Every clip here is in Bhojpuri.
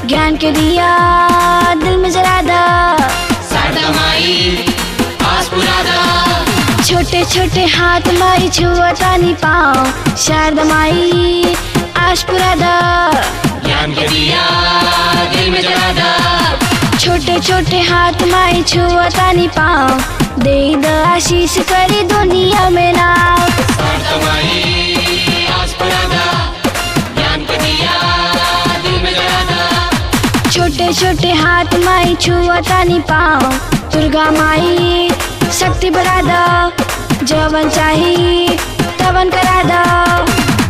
ज्ञान के दिया दिल में जला दा शारदा माई आस पुरा दा छोटे छोटे हाथ माई छुअता नी पाओ शारदा माई आश पुरा दा ज्ञान के दिया दिल में जला दा छोटे छोटे हाथ माई छुअता नी पाओ दे द आशीष करी दुनिया में नाव शारदा माई आस पुरा दा ज्ञान के दिया दिल में जला दा छोटे छोटे हाथ माई छुअता नी पाओ दुर्गा माई शक्ति बढ़ा दो जवन चाही तवन करा दो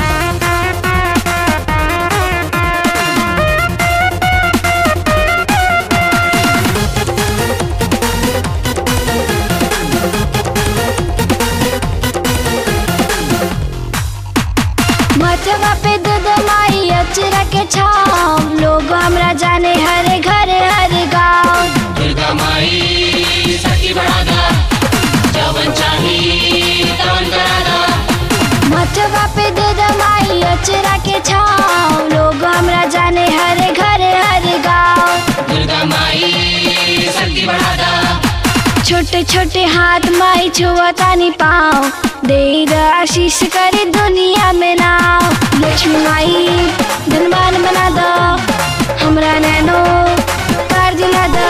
मथवा पे दूध माई अचरा के छाव लोग हमरा जाने हरे घर हर गाँव दुर्गा माई शक्ति बढ़ा दा जवन चाही तवन करा दा मथवा पे दूध माई अचरा के छाव लोग हमरा जाने हरे घर हर गाँव दुर्गा माई शक्ति बढ़ा दा छोटे छोटे हाथ माई छुअता नी पाओ दे द आशीष करे दुनिया में नाव लक्ष्मी माई धनवान बना दो हमरा नैनो कार दिला दो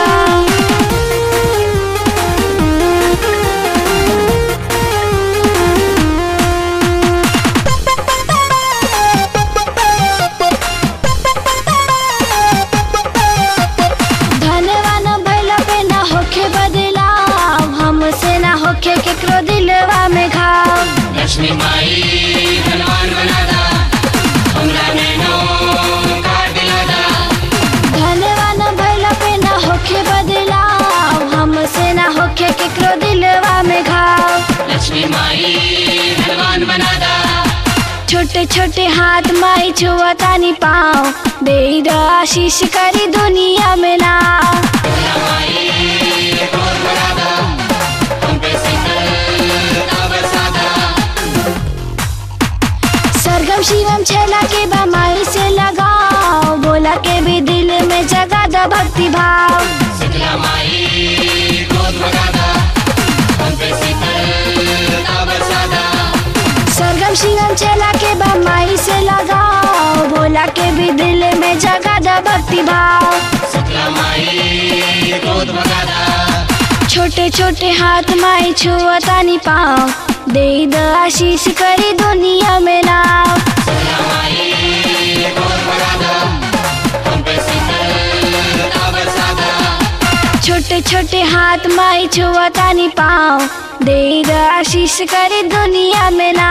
धनवान भइल पे ना होखे बदलाव हमसे ना होखे केकरो दिलवा में घाव लक्ष्मी माई धनवान बना दा हमरा नैनो कार दिला दा धनवान भइल पे ना होखे बदलाव हमसे ना होखे केकरो दिलवा में घाव लक्ष्मी माई धनवान बना दा छोटे छोटे हाथ माई छुअता नी पाओ दे द आशीष करी दुनिया में नाव दुर्गा माई गोद बना दा हम पे शीतलता बरसा दा सरगम शिवम छेला के बा माई से लगाओ बोला के भी दिल में जगा द भक्ति भाव शीतला माई गोद बना दा हम पे शीतलता बरसा दा सरगम शिवम छेला के बा माई से लगाओ बोला के भी दिल में जगा द भक्ति भाव शीतला माई गोद बना दा छोटे छोटे हाथ माई छुअता नी पाओ दे द आशीष करी दुनिया में नाव शीतला माई गोद बना दा हम पे शीतलता बरसा दा छोटे छोटे हाथ माई छुअता नी पाओ दे द आशीष करी दुनिया में नाव